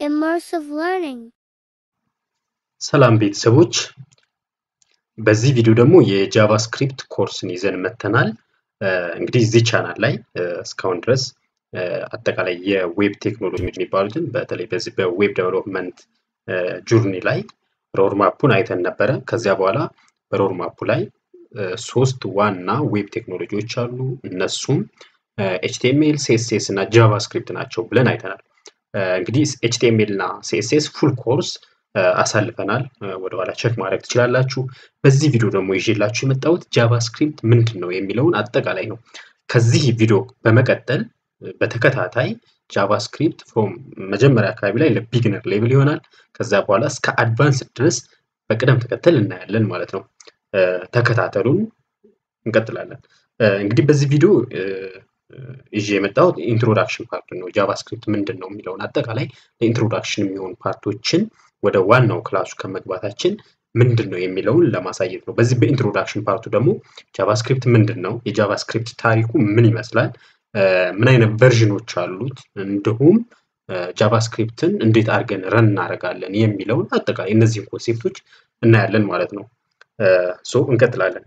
Immersive learning. ሰላም ቤተሰቦች፣ በዚህ ቪዲዮ ደግሞ የጃቫስክሪፕት ኮርስን ይዘን መተናል። እንግዲህ እዚህ ቻናል ላይ እስካሁን ድረስ አጠቃላይ የዌብ ቴክኖሎጂ የሚባሉትን በተለይ በዚህ በዌብ ዴቨሎፕመንት ጆርኒ ላይ ሮድማፑን አይተን ነበረ። ከዚያ በኋላ በሮድማፑ ላይ ሶስት ዋና ዌብ ቴክኖሎጂዎች አሉ። እነሱም ኤችቲኤምኤል፣ ሲኤስኤስ እና ጃቫስክሪፕት ናቸው ብለን አይተናል። እንግዲህ ኤችቲኤምኤል እና ሲኤስኤስ ፉል ኮርስ አሳልፈናል። ወደኋላ ቼክ ማድረግ ትችላላችሁ። በዚህ ቪዲዮ ደግሞ ይዤላችሁ የመጣሁት ጃቫስክሪፕት ምንድን ነው የሚለውን አጠቃላይ ነው። ከዚህ ቪዲዮ በመቀጠል በተከታታይ ጃቫስክሪፕት ፍሮም መጀመሪያ አካባቢ ላይ ለቢግነር ሌቭል ይሆናል። ከዛ በኋላ እስከ አድቫንስ ድረስ በቅደም ተከተል እናያለን ማለት ነው። ተከታተሉን፣ እንቀጥላለን። እንግዲህ በዚህ ቪዲዮ ይዤ የመጣሁት ኢንትሮዳክሽን ፓርት ነው። ጃቫስክሪፕት ምንድን ነው የሚለውን አጠቃላይ ለኢንትሮዳክሽን የሚሆኑ ፓርቶችን ወደ ዋናው ክላሱ ከመግባታችን ምንድን ነው የሚለውን ለማሳየት ነው። በዚህ በኢንትሮዳክሽን ፓርቱ ደግሞ ጃቫስክሪፕት ምንድን ነው፣ የጃቫስክሪፕት ታሪኩ ምን ይመስላል፣ ምን አይነት ቨርዥኖች አሉት፣ እንዲሁም ጃቫስክሪፕትን እንዴት አድርገን ረን እናደርጋለን የሚለውን አጠቃላይ እነዚህን ኮንሴፕቶች እናያለን ማለት ነው። ሶ እንቀጥላለን።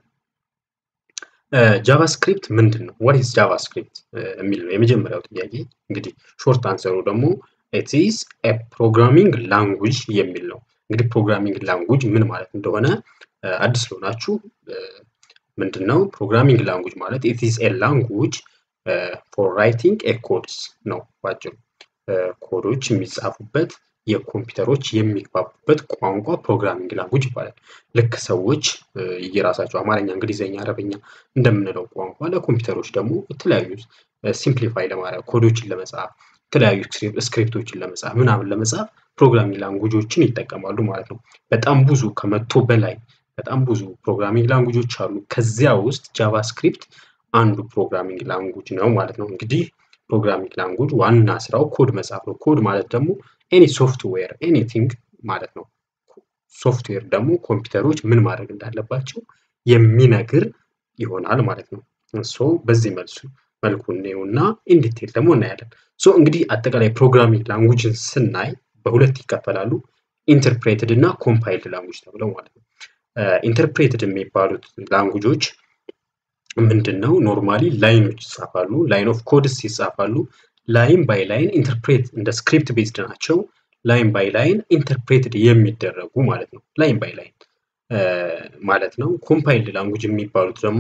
ጃቫስክሪፕት ምንድን ነው? ዋት ኢዝ ጃቫስክሪፕት የሚል ነው የመጀመሪያው ጥያቄ። እንግዲህ ሾርት አንሰሩ ደግሞ ኢት ኢዝ ኤ ፕሮግራሚንግ ላንጉጅ የሚል ነው። እንግዲህ ፕሮግራሚንግ ላንጉጅ ምን ማለት እንደሆነ አዲስ ለሆናችሁ ምንድን ነው ፕሮግራሚንግ ላንጉጅ ማለት ኢት ኢዝ ኤ ላንጉጅ ፎር ራይቲንግ ኤ ኮድስ ነው ባጭሩ። ኮዶች የሚጻፉበት የኮምፒውተሮች የሚግባቡበት ቋንቋ ፕሮግራሚንግ ላንጉጅ ይባላል። ልክ ሰዎች የራሳቸው አማርኛ፣ እንግሊዝኛ፣ አረበኛ እንደምንለው ቋንቋ ለኮምፒውተሮች ደግሞ የተለያዩ ሲምፕሊፋይ ለማድረግ ኮዶችን ለመጻፍ የተለያዩ ስክሪፕቶችን ለመጻፍ ምናምን ለመጻፍ ፕሮግራሚንግ ላንጉጆችን ይጠቀማሉ ማለት ነው። በጣም ብዙ ከመቶ በላይ በጣም ብዙ ፕሮግራሚንግ ላንጉጆች አሉ። ከዚያ ውስጥ ጃቫስክሪፕት አንዱ ፕሮግራሚንግ ላንጉጅ ነው ማለት ነው። እንግዲህ ፕሮግራሚንግ ላንጉጅ ዋና ስራው ኮድ መጻፍ ነው። ኮድ ማለት ደግሞ ኤኒ ሶፍትዌር ኤኒቲንግ ማለት ነው። ሶፍትዌር ደግሞ ኮምፒውተሮች ምን ማድረግ እንዳለባቸው የሚነግር ይሆናል ማለት ነው። ሶ በዚህ መልሱ መልኩ እና ኢንዲቴል ደግሞ እናያለን። ሶ እንግዲህ አጠቃላይ ፕሮግራሚንግ ላንጉጅን ስናይ በሁለት ይከፈላሉ። ኢንተርፕሬትድ እና ኮምፓይልድ ላንጉጅ ተብለው ማለት ነው። ኢንተርፕሬትድ የሚባሉት ላንጉጆች ምንድን ነው? ኖርማሊ ላይኖች ይጻፋሉ፣ ላይን ኦፍ ኮድስ ይጻፋሉ። ላይን ባይ ላይን ኢንተርፕሬት እንደ ስክሪፕት ቤዝድ ናቸው። ላይን ባይ ላይን ኢንተርፕሬትድ የሚደረጉ ማለት ነው። ላይን ባይ ላይን ማለት ነው። ኮምፓይልድ ላንጉጅ የሚባሉት ደግሞ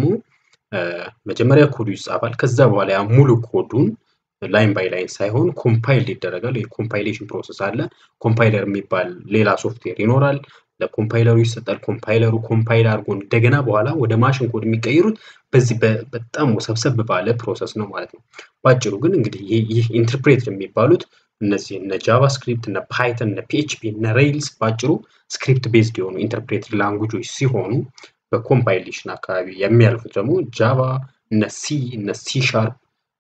መጀመሪያ ኮዱ ይጻፋል። ከዛ በኋላ ያ ሙሉ ኮዱን ላይን ባይ ላይን ሳይሆን ኮምፓይልድ ይደረጋል። የኮምፓይሌሽን ፕሮሰስ አለ። ኮምፓይለር የሚባል ሌላ ሶፍትዌር ይኖራል። ለኮምፓይለሩ ይሰጣል። ኮምፓይለሩ ኮምፓይል አድርጎ እንደገና በኋላ ወደ ማሽን ኮድ የሚቀይሩት በዚህ በጣም ወሰብሰብ ባለ ፕሮሰስ ነው ማለት ነው። ባጭሩ ግን እንግዲህ ይህ ኢንተርፕሬትድ የሚባሉት እነዚህ እነ ጃቫስክሪፕት፣ እነ ፓይተን፣ እነ ፒኤችፒ፣ እነ ሬይልስ ባጭሩ ስክሪፕት ቤዝድ የሆኑ ኢንተርፕሬትድ ላንጉጆች ሲሆኑ በኮምፓይሌሽን አካባቢ የሚያልፉት ደግሞ ጃቫ፣ እነ ሲ፣ እነ ሲ ሻርፕ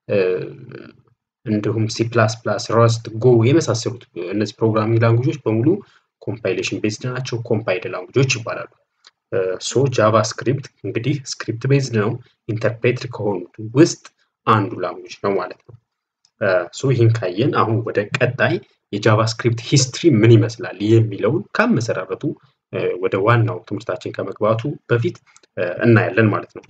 እንዲሁም ሲ ፕላስ ፕላስ፣ ረስት፣ ጎ የመሳሰሉት እነዚህ ፕሮግራሚንግ ላንጉጆች በሙሉ ኮምፓይሌሽን ቤዝድ ናቸው። ኮምፓይልድ ላንጉጆች ይባላሉ። ሶ ጃቫስክሪፕት እንግዲህ ስክሪፕት ቤዝድ ነው። ኢንተርፕሬትድ ከሆኑት ውስጥ አንዱ ላንጉጅ ነው ማለት ነው። ሶ ይህን ካየን አሁን ወደ ቀጣይ የጃቫስክሪፕት ሂስትሪ ምን ይመስላል የሚለውን ከመሰራረቱ ወደ ዋናው ትምህርታችን ከመግባቱ በፊት እናያለን ማለት ነው።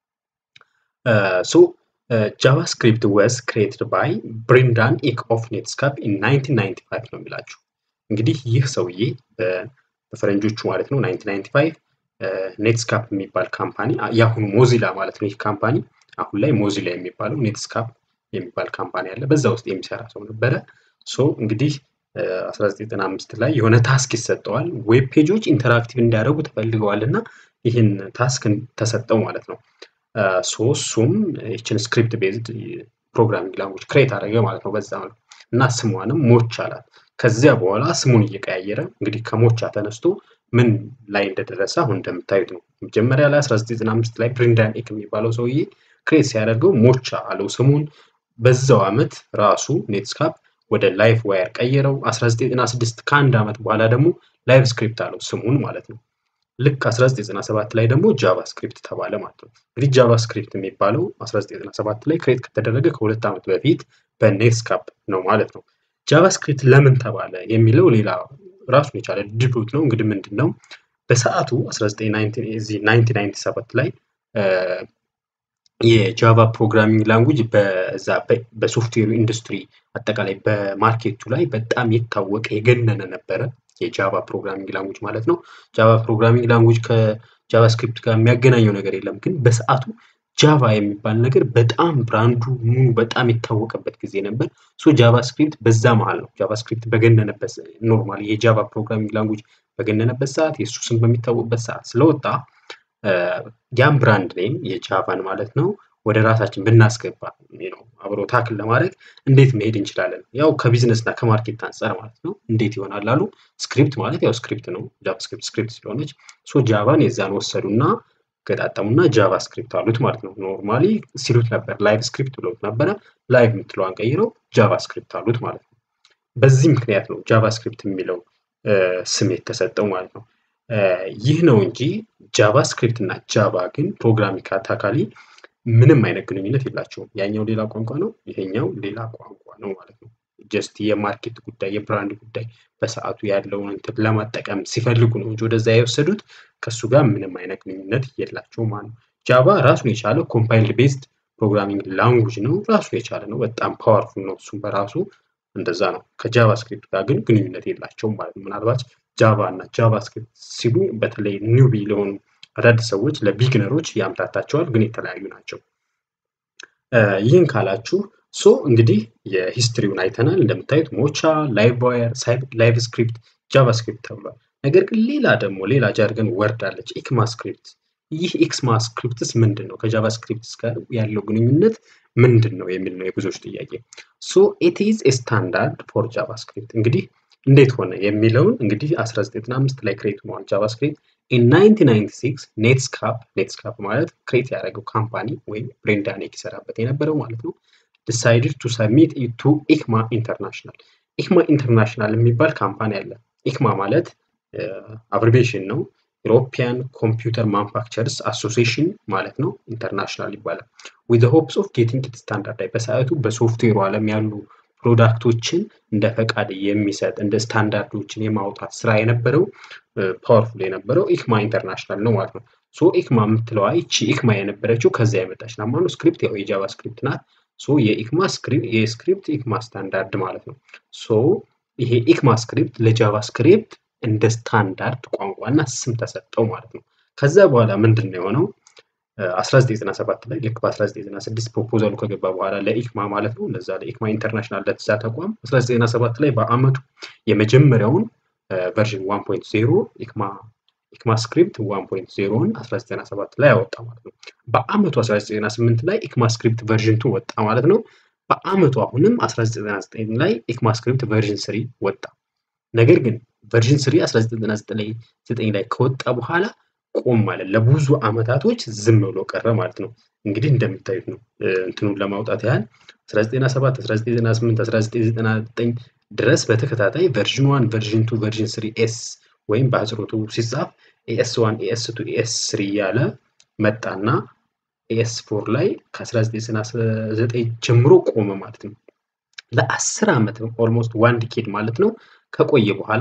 ሶ ጃቫስክሪፕት ወዝ ክሬትድ ባይ ብሪንዳን ኢክ ኦፍ ኔትስካፕ ኢን 1995 ነው የሚላችሁ። እንግዲህ ይህ ሰውዬ በፈረንጆቹ ማለት ነው 1995 ኔትስካፕ የሚባል ካምፓኒ የአሁኑ ሞዚላ ማለት ነው። ይህ ካምፓኒ አሁን ላይ ሞዚላ የሚባለው ኔትስካፕ የሚባል ካምፓኒ አለ። በዛ ውስጥ የሚሰራ ሰው ነበረ። ሶ እንግዲህ 1995 ላይ የሆነ ታስክ ይሰጠዋል። ዌብ ፔጆች ኢንተራክቲቭ እንዲያደርጉ ተፈልገዋል እና ይህን ታስክ ተሰጠው ማለት ነው። ሶ እሱም ይችን ስክሪፕት ቤዝድ ፕሮግራሚንግ ላንጉጅ ክሬት አደረገ ማለት ነው። በዛ መልኩ እና ስሟንም ሞች አላት። ከዚያ በኋላ ስሙን እየቀያየረ እንግዲህ ከሞቻ ተነስቶ ምን ላይ እንደደረሰ አሁን እንደምታዩት ነው። መጀመሪያ ላይ 1995 ላይ ብሪንዳን ኤክ የሚባለው ሰውዬ ክሬት ሲያደርገው ሞቻ አለው ስሙን። በዛው ዓመት ራሱ ኔትስካፕ ወደ ላይፍ ዋየር ቀየረው። 1996 ከአንድ ዓመት በኋላ ደግሞ ላይቭ ስክሪፕት አለው ስሙን ማለት ነው። ልክ 1997 ላይ ደግሞ ጃቫስክሪፕት ተባለ ማለት ነው። እንግዲህ ጃቫስክሪፕት የሚባለው 1997 ላይ ክሬት ከተደረገ ከሁለት ዓመት በፊት በኔትስካፕ ነው ማለት ነው። ጃቫስክሪፕት ለምን ተባለ የሚለው ሌላ ራሱን የቻለ ዲቤት ነው። እንግዲህ ምንድን ነው በሰዓቱ 1997 ላይ የጃቫ ፕሮግራሚንግ ላንጉጅ በዛ በሶፍትዌሩ ኢንዱስትሪ አጠቃላይ በማርኬቱ ላይ በጣም የታወቀ የገነነ ነበረ። የጃቫ ፕሮግራሚንግ ላንጉጅ ማለት ነው። ጃቫ ፕሮግራሚንግ ላንጉጅ ከጃቫስክሪፕት ጋር የሚያገናኘው ነገር የለም። ግን በሰዓቱ ጃቫ የሚባል ነገር በጣም ብራንዱ ሙሉ በጣም የታወቀበት ጊዜ ነበር። ሶ ጃቫስክሪፕት በዛ መሀል ነው። ጃቫስክሪፕት በገነነበት ኖርማሊ የጃቫ ፕሮግራሚንግ ላንጉጅ በገነነበት ሰዓት የእሱ ስም በሚታወቅበት ሰዓት ስለወጣ ያን ብራንድ ኔም የጃቫን ማለት ነው ወደ ራሳችን ብናስገባ ነው አብሮ ታክል ለማድረግ እንዴት መሄድ እንችላለን? ያው ከቢዝነስ እና ከማርኬት አንጻር ማለት ነው። እንዴት ይሆናል አሉ። ስክሪፕት ማለት ያው ስክሪፕት ነው። ጃቫስክሪፕት ስክሪፕት ስለሆነች ሶ ጃቫን የዛን ወሰዱና ገጣጠሙና ጃቫ ስክሪፕት አሉት ማለት ነው። ኖርማሊ ሲሉት ነበር ላይቭ ስክሪፕት ብሎት ነበረ። ላይቭ የምትለዋን ቀይረው ጃቫ ስክሪፕት አሉት ማለት ነው። በዚህ ምክንያት ነው ጃቫ ስክሪፕት የሚለው ስም የተሰጠው ማለት ነው። ይህ ነው እንጂ ጃቫ ስክሪፕት እና ጃቫ ግን ፕሮግራሚንግ ካታካሊ ምንም አይነት ግንኙነት የላቸውም። ያኛው ሌላ ቋንቋ ነው፣ ይሄኛው ሌላ ቋንቋ ነው ማለት ነው። ጀስት የማርኬት ጉዳይ የብራንድ ጉዳይ በሰዓቱ ያለውን እንትን ለማጠቀም ሲፈልጉ ነው እንጂ ወደዛ የወሰዱት ከእሱ ጋር ምንም አይነት ግንኙነት የላቸውም ማለት ነው። ጃቫ ራሱን የቻለ ኮምፓይልድ ቤዝድ ፕሮግራሚንግ ላንጉጅ ነው። ራሱን የቻለ ነው። በጣም ፓወርፉል ነው። እሱም በራሱ እንደዛ ነው። ከጃቫ ስክሪፕት ጋር ግን ግንኙነት የላቸውም ማለት ነው። ምናልባት ጃቫ እና ጃቫ ስክሪፕት ሲሉ በተለይ ኒውቢ ለሆኑ አዳዲስ ሰዎች ለቢግነሮች ያምታታቸዋል፣ ግን የተለያዩ ናቸው። ይህን ካላችሁ ሶ እንግዲህ የሂስትሪውን አይተናል። እንደምታዩት ሞቻ፣ ላይቭ ዋየር፣ ላይቭ ስክሪፕት፣ ጃቫ ስክሪፕት ተብሏል። ነገር ግን ሌላ ደግሞ ሌላ ጃርገን ወርድ አለች ኢክማ ስክሪፕት። ይህ ኢክማ ስክሪፕትስ ምንድን ነው? ከጃቫ ስክሪፕትስ ጋር ያለው ግንኙነት ምንድን ነው የሚል ነው የብዙዎች ጥያቄ። ሶ ኢት ኢዝ ኤ ስታንዳርድ ፎር ጃቫ ስክሪፕት። እንግዲህ እንዴት ሆነ የሚለውን እንግዲህ 1995 ላይ ክሬት ሆኗል ጃቫ ስክሪፕት። ኢን 1996 ኔትስካፕ ኔትስካፕ ማለት ክሬት ያደረገው ካምፓኒ ወይም ብሬንዳኔክ ይሰራበት የነበረው ማለት ነው ዲሳይድድ ቱ ሰሚት ቱ ኢክማ ኢንተርናሽናል። ኢክማ ኢንተርናሽናል የሚባል ካምፓኒ አለ። ኢክማ ማለት አብሪቤሽን ነው። ኢሮፒያን ኮምፒውተር ማኑፋክቸርስ አሶሲሽን ማለት ነው። ኢንተርናሽናል ይባላል። ዊዝ ሆፕስ ኦፍ ጌቲንግ ኢት ስታንዳርድ በሰዓቱ በሶፍትዌሩ ዓለም ያሉ ፕሮዳክቶችን እንደ ፈቃድ የሚሰጥ እንደ ስታንዳርዶችን የማውጣት ስራ የነበረው ፓወርፉል የነበረው ኢክማ ኢንተርናሽናል ነው ማለት ነው። ሶ ኢክማ የምትለዋ ይቺ ኢክማ የነበረችው ከዚያ የመጣች ናት ማለት ነው። ስክሪፕት ያው የጃቫ ስክሪፕት ናት። ሶ የኢክማ የስክሪፕት ኢክማ ስታንዳርድ ማለት ነው። ሶ ይሄ ኢክማ ስክሪፕት ለጃቫ ስክሪፕት እንደ ስታንዳርድ ቋንቋና ስም ተሰጠው ማለት ነው። ከዛ በኋላ ምንድን ነው የሆነው? 1997 ላይ ልክ በ1996 ፕሮፖዛሉ ከገባ በኋላ ለኢክማ ማለት ነው ለዛ ለኢክማ ኢንተርናሽናል ለተዛ ተቋም 1997 ላይ በአመቱ የመጀመሪያውን ቨርዥን 1.0 ኢክማ ኢክማ ስክሪፕት 1.0ን 1997 ላይ ያወጣ ማለት ነው። በአመቱ 1998 ላይ ኢክማ ስክሪፕት ቨርዥን 2 ወጣ ማለት ነው። በአመቱ አሁንም 1999 ላይ ኢክማ ስክሪፕት ቨርዥን 3 ወጣ። ነገር ግን ቨርዥን 3 1999 ላይ ከወጣ በኋላ ቆም ማለት ለብዙ አመታቶች ዝም ብሎ ቀረ ማለት ነው። እንግዲህ እንደምታዩት ነው እንትኑን ለማውጣት ያህል 1997 1998 1999 ድረስ በተከታታይ ቨርዥን 1 ቨርዥን 2 ቨርዥን 3 ኤስ ወይም በአጽሮቱ ሲጻፍ ኤስ 1 ኤስ 2 ኤስ 3 እያለ መጣና ኤስ 4 ላይ ከ1999 ጀምሮ ቆመ ማለት ነው። ለአስር ዓመት ኦልሞስት ዋን ዲኬድ ማለት ነው ከቆየ በኋላ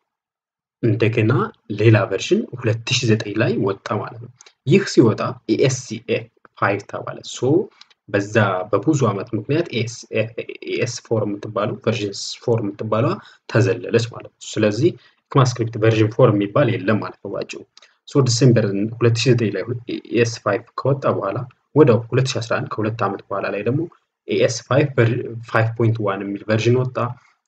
እንደገና ሌላ ቨርዥን 2009 ላይ ወጣ ማለት ነው። ይህ ሲወጣ ኤኤስሲኤ ፋይቭ ተባለ። ሶ በዛ በብዙ ዓመት ምክንያት ኤስ ፎር የምትባለው ቨርዥን ፎር የምትባለዋ ተዘለለች ማለት ነው። ስለዚህ ኢክማስክሪፕት ቨርዥን ፎር የሚባል የለም ማለት ነው ባጭሩ። ሶ ዲሴምበር 2009 ላይ ኤስ ፋይቭ ከወጣ በኋላ ወደው 2011 ከሁለት ዓመት በኋላ ላይ ደግሞ ኤስ ፋይቭ ፋይቭ ፖይንት ዋን የሚል ቨርዥን ወጣ።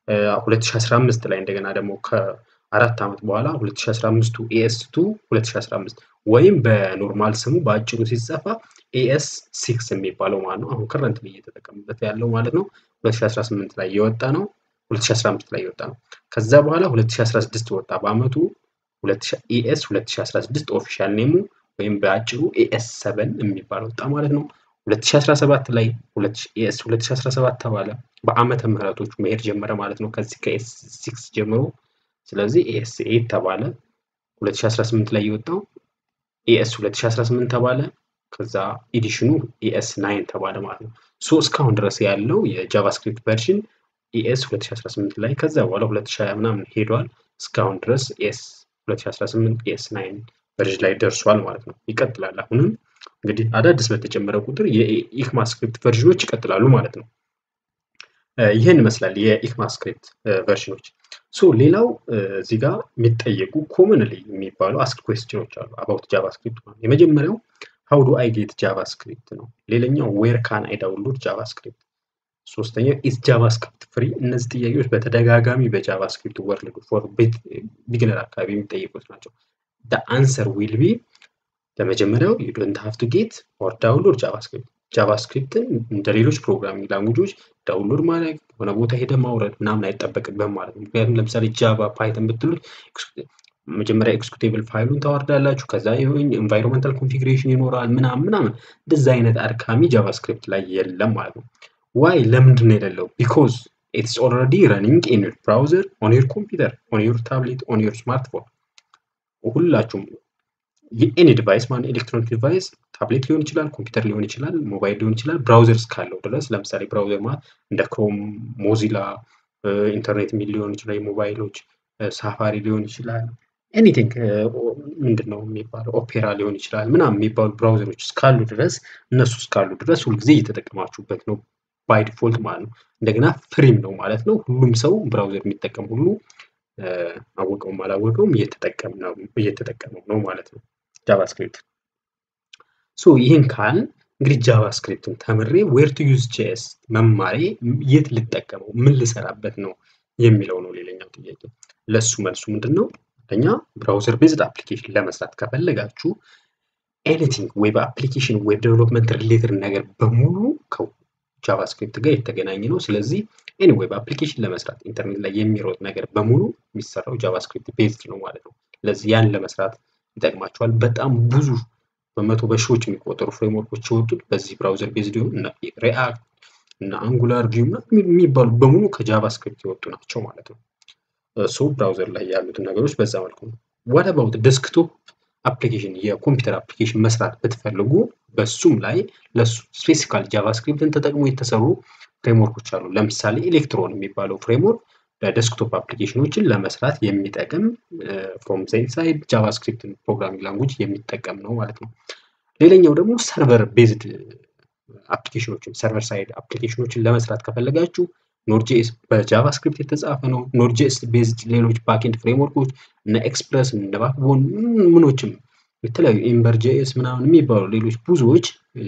2015 ላይ እንደገና ደግሞ ከአራት ዓመት በኋላ 2015 ኤኤስ ቱ 2015 ወይም በኖርማል ስሙ በአጭሩ ሲጻፋ ኤኤስ ሲክስ የሚባለው ማለት ነው። አሁን ከረንት እየተጠቀምበት ያለው ማለት ነው። 2018 ላይ የወጣ ነው። 2015 ላይ የወጣ ነው። ከዛ በኋላ 2016 ወጣ። በአመቱ ኤኤስ 2016 ኦፊሻል ኔሙ ወይም በአጭሩ ኤኤስ ሰቨን የሚባል ወጣ ማለት ነው። 2017 ላይ ኤኤስ 2017 ተባለ። በአመተ ምህረቶቹ መሄድ ጀመረ ማለት ነው። ከዚህ ከኤስ ሲክስ ጀምሮ ስለዚህ ኤኤስ ኤት ተባለ። 2018 ላይ የወጣው ኤኤስ 2018 ተባለ። ከዛ ኤዲሽኑ ኤኤስ ናይን ተባለ ማለት ነው። ሶ እስካሁን ድረስ ያለው የጃቫስክሪፕት ቨርዥን ኢኤስ 2018 ላይ ከዛ በኋላ 2020 ምናምን ሄዷል። እስካሁን ድረስ ኤስ 2018 ኤስ 9 ቨርዥን ላይ ደርሷል ማለት ነው። ይቀጥላል። አሁንም እንግዲህ አዳዲስ በተጨመረ ቁጥር የኢክማ ስክሪፕት ቨርዥኖች ይቀጥላሉ ማለት ነው። ይህን ይመስላል የኢክማ ስክሪፕት ቨርዥኖች። ሶ ሌላው እዚህ ጋር የሚጠየቁ ኮመንሊ የሚባሉ አስክ ኩዌስችኖች አሉ አባውት ጃቫስክሪፕት ማለት የመጀመሪያው ሃው ዱ አይ ጌት ጃቫስክሪፕት ነው። ሌላኛው ዌር ካን አይ ዳውንሎድ ጃቫስክሪፕት ሶስተኛው ኢዝ ጃቫስክሪፕት ፍሪ። እነዚህ ጥያቄዎች በተደጋጋሚ በጃቫስክሪፕት ወርልድ ፎር ቢግነር አካባቢ የሚጠየቁት ናቸው። አንሰር ዊል ቢ ለመጀመሪያው ዩ ዶንት ሃቭ ቱ ጌት ኦር ዳውንሎድ ጃቫስክሪፕት። ጃቫስክሪፕትን እንደ ሌሎች ፕሮግራሚንግ ላንጉጆች ዳውንሎድ ማድረግ የሆነ ቦታ ሄደ ማውረድ ምናምን አይጠበቅብህም ማለት ነው። ምክንያቱም ለምሳሌ ጃቫ ፓይተን ብትሉት መጀመሪያ ኤክስኪዩቴብል ፋይሉን ታወርዳላችሁ። ከዛ ኢንቫይሮንመንታል ኮንፊግሬሽን ይኖራል ምናምን ምናምን። እንደዛ አይነት አድካሚ ጃቫስክሪፕት ላይ የለም ማለት ነው። ዋይ ለምንድን ነው የሌለው? ቢኮዝ ኢትስ ኦልሬዲ ረኒንግ ኢን ዩር ብራውዘር ኦን ዩር ኮምፒውተር ኦን ዩር ታብሌት ኦን ዩር ስማርትፎን ሁላችሁም የኤኒ ዲቫይስ ማለት ኤሌክትሮኒክ ዲቫይስ ታብሌት ሊሆን ይችላል፣ ኮምፒውተር ሊሆን ይችላል፣ ሞባይል ሊሆን ይችላል። ብራውዘር እስካለው ድረስ ለምሳሌ ብራውዘር ማለት እንደ ክሮም፣ ሞዚላ፣ ኢንተርኔት ሚል ሊሆን ይችላል፣ የሞባይሎች ሳፋሪ ሊሆን ይችላል። ኤኒቲንግ ምንድን ነው የሚባለው ኦፔራ ሊሆን ይችላል ምናምን የሚባሉ ብራውዘሮች እስካሉ ድረስ እነሱ እስካሉ ድረስ ሁልጊዜ እየተጠቀማችሁበት ነው ባይ ዲፎልት ማለት ነው። እንደገና ፍሪም ነው ማለት ነው። ሁሉም ሰው ብራውዘር የሚጠቀም ሁሉ አወቀውም አላወቀውም እየተጠቀመው ነው ማለት ነው ጃቫስክሪፕት። ሶ ይህን ካል እንግዲህ ጃቫስክሪፕትን ተምሬ ዌር ቱ ዩዝ ጄኤስ መማሬ የት ልጠቀመው ምን ልሰራበት ነው የሚለው ነው ሌላኛው ጥያቄ። ለሱ መልሱ ምንድን ነው? አንደኛ ብራውዘር ቤዝድ አፕሊኬሽን ለመስራት ከፈለጋችሁ ኤኒቲንግ ዌብ አፕሊኬሽን ዌብ ዴቨሎፕመንት ሪሌትድ ነገር በሙሉ ጃቫስክሪፕት ጋር የተገናኘ ነው። ስለዚህ ኤኒ ዌብ አፕሊኬሽን ለመስራት ኢንተርኔት ላይ የሚሮጥ ነገር በሙሉ የሚሰራው ጃቫስክሪፕት ቤዝድ ነው ማለት ነው። ስለዚህ ያን ለመስራት ይጠቅማቸዋል። በጣም ብዙ በመቶ በሺዎች የሚቆጠሩ ፍሬምወርኮች የወጡት በዚህ ብራውዘር ቤዝድ የሆኑ እና ሪአክት እና አንጉላር ቪው የሚባሉ በሙሉ ከጃቫስክሪፕት የወጡ ናቸው ማለት ነው። ሶ ብራውዘር ላይ ያሉትን ነገሮች በዛ መልኩ ነው። ዋት አባውት ዴስክቶፕ አፕሊኬሽን የኮምፒውተር አፕሊኬሽን መስራት ብትፈልጉ በሱም ላይ ለሱ ስፔሲፊካል ጃቫስክሪፕትን ተጠቅሞ የተሰሩ ፍሬምወርኮች አሉ። ለምሳሌ ኤሌክትሮን የሚባለው ፍሬምወርክ ለዴስክቶፕ አፕሊኬሽኖችን ለመስራት የሚጠቅም ፍሮም ዜን ሳይድ ጃቫስክሪፕትን ፕሮግራሚንግ ላንጉጅ የሚጠቀም ነው ማለት ነው። ሌላኛው ደግሞ ሰርቨር ቤዝድ አፕሊኬሽኖችን ሰርቨር ሳይድ አፕሊኬሽኖችን ለመስራት ከፈለጋችሁ ኖርጄስ በጃቫስክሪፕት የተጻፈ ነው። ኖርጄስ ቤዝድ ሌሎች ባክኤንድ ፍሬምወርኮች እነ ኤክስፕረስ እነ ባክቦን ምኖችም የተለያዩ ኤምበር ጄኤስ ምናምን የሚባሉ ሌሎች ብዙዎች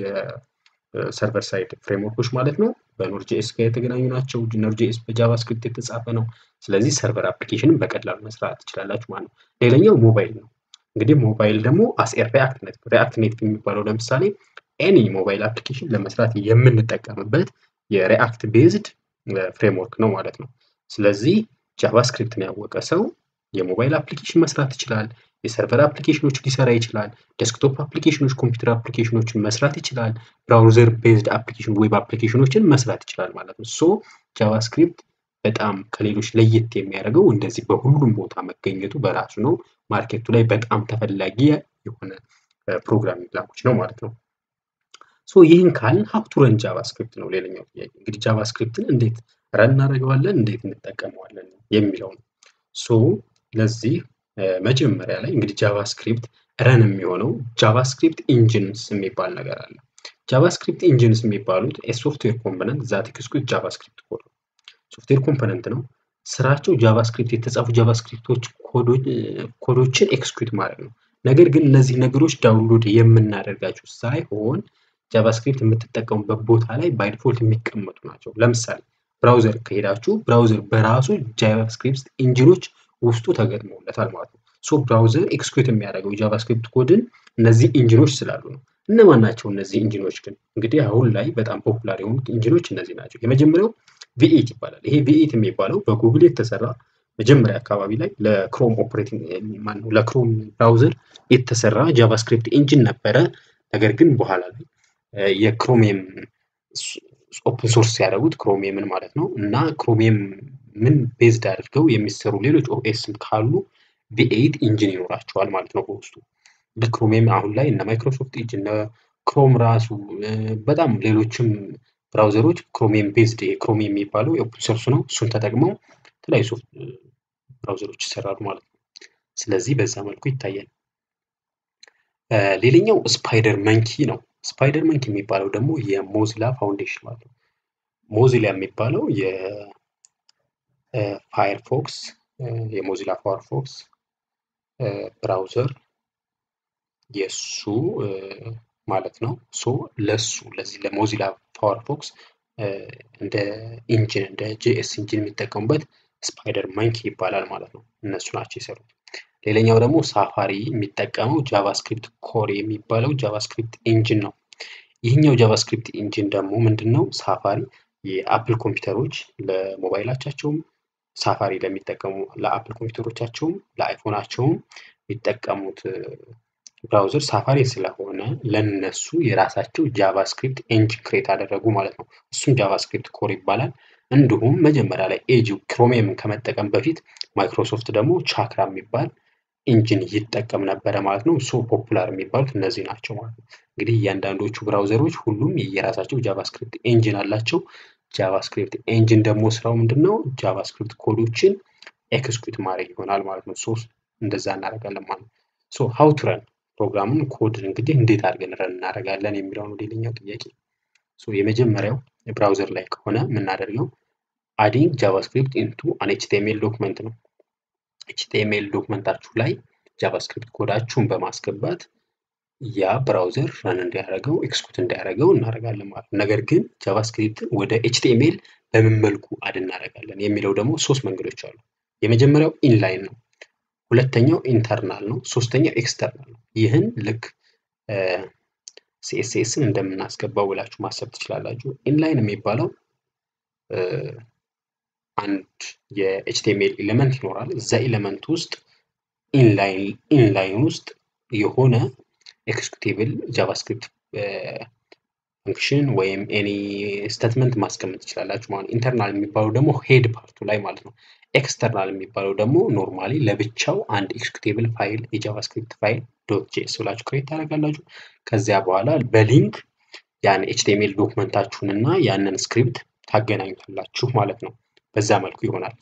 የሰርቨር ሳይድ ፍሬምወርኮች ማለት ነው በኖርጄኤስ ጋር የተገናኙ ናቸው። ኖርጄኤስ በጃቫስክሪፕት የተጻፈ ነው። ስለዚህ ሰርቨር አፕሊኬሽንን በቀላሉ መስራት ትችላላችሁ ማለት ነው። ሌላኛው ሞባይል ነው። እንግዲህ ሞባይል ደግሞ አስኤር ሪአክት ኔቲቭ ሪአክት ኔቲቭ የሚባለው ለምሳሌ ኤኒ ሞባይል አፕሊኬሽን ለመስራት የምንጠቀምበት የሪአክት ቤዝድ ፍሬምወርክ ነው ማለት ነው። ስለዚህ ጃቫስክሪፕትን ያወቀ ሰው የሞባይል አፕሊኬሽን መስራት ይችላል። የሰርቨር አፕሊኬሽኖች ሊሰራ ይችላል። ዴስክቶፕ አፕሊኬሽኖች፣ ኮምፒውተር አፕሊኬሽኖችን መስራት ይችላል። ብራውዘር ቤዝድ አፕሊኬሽን ዌብ አፕሊኬሽኖችን መስራት ይችላል ማለት ነው። ሶ ጃቫስክሪፕት በጣም ከሌሎች ለየት የሚያደርገው እንደዚህ በሁሉም ቦታ መገኘቱ በራሱ ነው። ማርኬቱ ላይ በጣም ተፈላጊ የሆነ ፕሮግራሚንግ ላንጉጅ ነው ማለት ነው። ሶ ይህን ካልን ሀብቱ ረን ጃቫስክሪፕት ነው ሌላኛው ጥያቄ። እንግዲህ ጃቫስክሪፕትን እንዴት ረን እናደርገዋለን፣ እንዴት እንጠቀመዋለን የሚለው ነው። ሶ ለዚህ መጀመሪያ ላይ እንግዲህ ጃቫስክሪፕት ረን የሚሆነው ጃቫስክሪፕት ኢንጂንስ የሚባል ነገር አለ። ጃቫስክሪፕት ኢንጂንስ የሚባሉት የሶፍትዌር ኮምፖነንት ዛት ኤክስኪዩት ጃቫስክሪፕት ኮድ ነው። ሶፍትዌር ኮምፖነንት ነው። ስራቸው ጃቫስክሪፕት የተጻፉ ጃቫስክሪፕቶች ኮዶችን ኤክስኪዩት ማድረግ ነው። ነገር ግን እነዚህ ነገሮች ዳውንሎድ የምናደርጋቸው ሳይሆን ጃቫስክሪፕት የምትጠቀሙበት ቦታ ላይ ባይ ዲፎልት የሚቀመጡ ናቸው። ለምሳሌ ብራውዘር ከሄዳችሁ ብራውዘር በራሱ ጃቫስክሪፕት ኢንጂኖች ውስጡ ተገጥመውለታል ማለት ነው። ሶ ብራውዘር ኤክስኪዩት የሚያደርገው ጃቫስክሪፕት ኮድን እነዚህ ኢንጂኖች ስላሉ ነው። እነማን ናቸው እነዚህ ኢንጂኖች ግን? እንግዲህ አሁን ላይ በጣም ፖፑላር የሆኑት ኢንጂኖች እነዚህ ናቸው። የመጀመሪያው ቪኤት ይባላል። ይሄ ቪኤት የሚባለው በጉግል የተሰራ መጀመሪያ አካባቢ ላይ ለክሮም ኦፕሬቲንግ ማነው ለክሮም ብራውዘር የተሰራ ጃቫስክሪፕት ኢንጂን ነበረ። ነገር ግን በኋላ ላይ የክሮሚየም ኦፕን ሶርስ ያደረጉት ክሮሚየምን ማለት ነው እና ክሮሚየም ምን ቤዝድ አድርገው የሚሰሩ ሌሎች ኦኤስም ካሉ ቪኤይት ኢንጂን ይኖራቸዋል ማለት ነው በውስጡ። ክሮሚየም አሁን ላይ እነ ማይክሮሶፍት ኢጅ እነ ክሮም ራሱ በጣም ሌሎችም ብራውዘሮች ክሮሚየም ቤዝድ ክሮሚየም የሚባለው የኦፕን ሶርስ ነው። እሱን ተጠቅመው የተለያዩ ሶፍት ብራውዘሮች ይሰራሉ ማለት ነው። ስለዚህ በዛ መልኩ ይታያል። ሌላኛው ስፓይደር መንኪ ነው። ስፓይደር መንኪ የሚባለው ደግሞ የሞዚላ ፋውንዴሽን ማለት ነው። ሞዚላ የሚባለው የፋየርፎክስ የሞዚላ ፋየርፎክስ ብራውዘር የሱ ማለት ነው። ሶ ለሱ ለዚህ ለሞዚላ ፋየርፎክስ እንደ ኢንጂን እንደ ጄኤስ ኢንጂን የሚጠቀሙበት ስፓይደር መንኪ ይባላል ማለት ነው። እነሱ ናቸው የሰሩት። ሌላኛው ደግሞ ሳፋሪ የሚጠቀመው ጃቫስክሪፕት ኮር የሚባለው ጃቫስክሪፕት ኢንጂን ነው። ይህኛው ጃቫስክሪፕት ኢንጂን ደግሞ ምንድን ነው? ሳፋሪ የአፕል ኮምፒውተሮች ለሞባይላቻቸውም ሳፋሪ ለሚጠቀሙ ለአፕል ኮምፒውተሮቻቸውም ለአይፎናቸውም የሚጠቀሙት ብራውዘር ሳፋሪ ስለሆነ ለነሱ የራሳቸው ጃቫስክሪፕት ኤንጂን ክሬት አደረጉ ማለት ነው። እሱም ጃቫስክሪፕት ኮር ይባላል። እንዲሁም መጀመሪያ ላይ ኤጅ ክሮሚየምን ከመጠቀም በፊት ማይክሮሶፍት ደግሞ ቻክራ የሚባል ኢንጂን ይጠቀም ነበረ ማለት ነው። ሶ ፖፑላር የሚባሉት እነዚህ ናቸው ማለት ነው። እንግዲህ እያንዳንዶቹ ብራውዘሮች ሁሉም የየራሳቸው ጃቫስክሪፕት ኤንጂን አላቸው። ጃቫስክሪፕት ኤንጂን ደግሞ ስራው ምንድን ነው? ጃቫስክሪፕት ኮዶችን ኤክስኪዩት ማድረግ ይሆናል ማለት ነው። ሶ እንደዛ እናደርጋለን ማለት ነው። ሶ ሀው ቱ ረን ፕሮግራሙን ኮድ እንግዲህ እንዴት አድርገን ረን እናደርጋለን የሚለው ነው ሌላኛው ጥያቄ። ሶ የመጀመሪያው ብራውዘር ላይ ከሆነ የምናደርገው አዲንግ ጃቫስክሪፕት ኢንቱ አን ኤችቲኤምኤል ዶክመንት ነው። ኤችቲኤምኤል ዶክመንታችሁ ላይ ጃቫስክሪፕት ኮዳችሁን በማስገባት ያ ብራውዘር ረን እንዲያደርገው ኤክስኩት እንዲያደርገው እናደርጋለን ማለት ነው። ነገር ግን ጃቫስክሪፕትን ወደ ኤችቲኤምኤል በምን መልኩ አድ እናደርጋለን የሚለው ደግሞ ሶስት መንገዶች አሉ። የመጀመሪያው ኢንላይን ነው። ሁለተኛው ኢንተርናል ነው። ሶስተኛው ኤክስተርናል ነው። ይህን ልክ ሲኤስኤስን እንደምናስገባው ብላችሁ ማሰብ ትችላላችሁ። ኢንላይን የሚባለው አንድ የኤችቲኤምኤል ኤሌመንት ይኖራል። እዛ ኤሌመንት ውስጥ ኢንላይን ውስጥ የሆነ ኤክስኪዩቴብል ጃቫስክሪፕት ፈንክሽን ወይም ኤኒ ስቴትመንት ማስቀመጥ ትችላላችሁ ማለት ነው። ኢንተርናል የሚባለው ደግሞ ሄድ ፓርቱ ላይ ማለት ነው። ኤክስተርናል የሚባለው ደግሞ ኖርማሊ ለብቻው አንድ ኤክስኪዩቴብል ፋይል የጃቫስክሪፕት ፋይል ዶት ጄኤስ ብላችሁ ክሬት ታደርጋላችሁ። ከዚያ በኋላ በሊንክ ያን ኤችቲኤምኤል ዶክመንታችሁን እና ያንን ስክሪፕት ታገናኙታላችሁ ማለት ነው። በዛ መልኩ ይሆናል።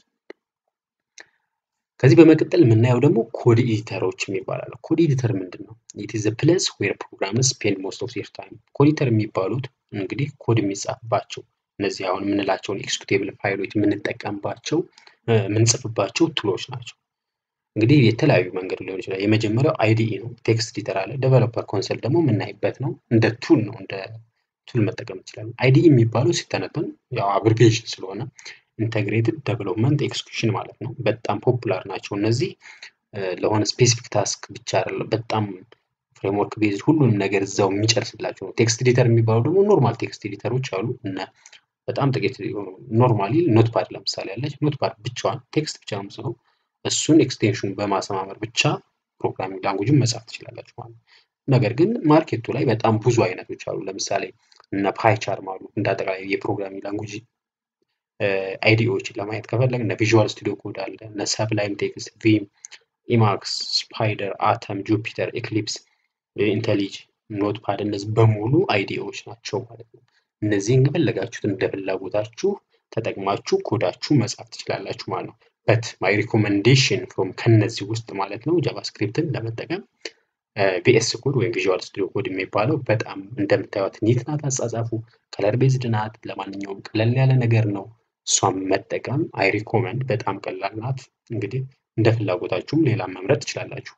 ከዚህ በመቀጠል የምናየው ደግሞ ኮድ ኤዲተሮች የሚባላሉ። ኮድ ኤዲተር ምንድን ነው? ኢት ኢዝ ፕሌስ ዌር ፕሮግራምስ ስፔንድ ሞስት ኦፍ ዜር ታይም። ኮድ ኤዲተር የሚባሉት እንግዲህ ኮድ የሚጻፍባቸው እነዚህ አሁን የምንላቸውን ኤክስኪዩቴብል ፋይሎች የምንጠቀምባቸው የምንጽፍባቸው ቱሎች ናቸው። እንግዲህ የተለያዩ መንገድ ሊሆን ይችላል። የመጀመሪያው አይዲኢ ነው። ቴክስት ኤዲተር አለ። ዴቨሎፐር ኮንሰል ደግሞ የምናይበት ነው። እንደ ቱል ነው፣ እንደ ቱል መጠቀም እንችላለን። አይዲኢ የሚባለው ሲተነተን ያው አብሪቬሽን ስለሆነ ኢንተግሬትድ ዴቨሎፕመንት ኤክስኪዩሽን ማለት ነው። በጣም ፖፑላር ናቸው እነዚህ ለሆነ ስፔሲፊክ ታስክ ብቻ አይደለም። በጣም ፍሬምወርክ ቤዝድ ሁሉንም ነገር እዛው የሚጨርስላቸው ነው። ቴክስት ኤዲተር የሚባለው ደግሞ ኖርማል ቴክስት ኤዲተሮች አሉ እና በጣም ጥቂት ኖርማሊ ኖትፓድ ለምሳሌ ያለች ኖትፓድ ብቻዋን ቴክስት ብቻ ነው የምጽፈው እሱን ኤክስቴንሽን በማሰማመር ብቻ ፕሮግራሚንግ ላንጉጅን መጻፍ ትችላላችሁ ማለት ነው። ነገር ግን ማርኬቱ ላይ በጣም ብዙ አይነቶች አሉ። ለምሳሌ እነ ፓይቻርም አሉ። እንደ አጠቃላይ የፕሮግራሚንግ ላንጉጅ አይዲዎችን ለማየት ከፈለግ እነ ቪዥዋል ስቱዲዮ ኮድ አለ፣ እነ ሰብላይም ቴክስት፣ ቪም፣ ኢማክስ፣ ስፓይደር፣ አተም፣ ጁፒተር፣ ኤክሊፕስ፣ ኢንተሊጅ፣ ኖትፓድ እነዚህ በሙሉ አይዲዎች ናቸው ማለት ነው። እነዚህን ከፈለጋችሁት እንደ ፍላጎታችሁ ተጠቅማችሁ ኮዳችሁ መጻፍ ትችላላችሁ ማለት ነው። በት ማይ ሪኮመንዴሽን ፍሮም ከነዚህ ውስጥ ማለት ነው ጃቫስክሪፕትን ለመጠቀም ቪኤስ ኮድ ወይም ቪዥዋል ስቱዲዮ ኮድ የሚባለው በጣም እንደምታዩት ኒት ናት። አጻጻፉ ከለር ቤዝድ ናት። ለማንኛውም ቀለል ያለ ነገር ነው። እሷን መጠቀም አይ ሪኮመንድ በጣም ቀላል ናት። እንግዲህ እንደ ፍላጎታችሁም ሌላ መምረጥ ትችላላችሁ።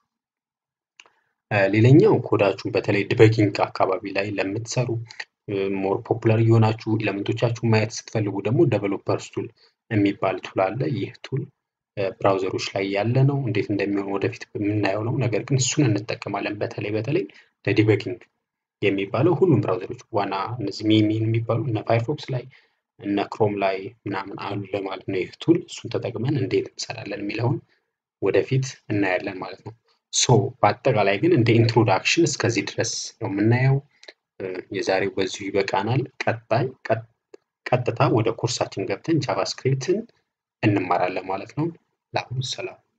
ሌላኛው ኮዳችሁን በተለይ ዲበጊንግ አካባቢ ላይ ለምትሰሩ ሞር ፖፑላር እየሆናችሁ ኤሌመንቶቻችሁን ማየት ስትፈልጉ ደግሞ ዴቨሎፐርስ ቱል የሚባል ቱል አለ። ይህ ቱል ብራውዘሮች ላይ ያለ ነው። እንዴት እንደሚሆን ወደፊት የምናየው ነው። ነገር ግን እሱን እንጠቀማለን። በተለይ በተለይ ለዲበጊንግ የሚባለው ሁሉም ብራውዘሮች ዋና እነዚህ ሚሚን የሚባሉ እነ ፋይርፎክስ ላይ እነ ክሮም ላይ ምናምን አሉ ለማለት ነው። ይህ ቱል እሱን ተጠቅመን እንዴት እንሰራለን የሚለውን ወደፊት እናያለን ማለት ነው። ሶ በአጠቃላይ ግን እንደ ኢንትሮዳክሽን እስከዚህ ድረስ ነው የምናየው። የዛሬው በዚሁ ይበቃናል። ቀጣይ ቀጥታ ወደ ኮርሳችን ገብተን ጃቫስክሪፕትን እንማራለን ማለት ነው። ለአሁኑ ሰላም።